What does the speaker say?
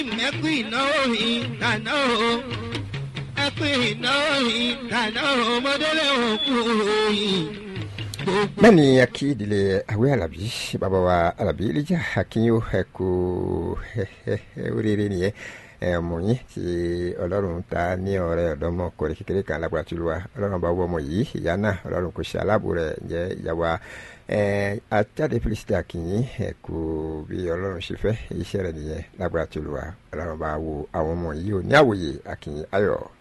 ẹkú ìnáwó ìdáná o ẹkú ìnáwó ìdáná o mọdélé òkú òyìn. bẹ́ẹ̀ ni a kí ìdílé àwẹ̀ alábí bàbá wa alábí ìlíjà akínyó ẹ̀kú oríire nìyẹn ẹ̀mú yín tí ọlọ́run ta ní ọ̀rẹ́ ọ̀dọ́mọkùnrin kékeré kan lágbára tó lù wá ọlọ́run bá wọ́ ọmọ yìí ìyá náà ọlọ́run kò ṣe aláàbò rẹ̀ jẹ́ ìyàwó àjáde felicity akínyìn ẹ̀kú bí ọlọ́run ṣe fẹ́ iṣẹ́ rẹ̀ nìyẹn lágbára tó lù wá ọlọ́run bá wo àwọn ọmọ yìí ò ní àwòye akínyìn ayọ̀.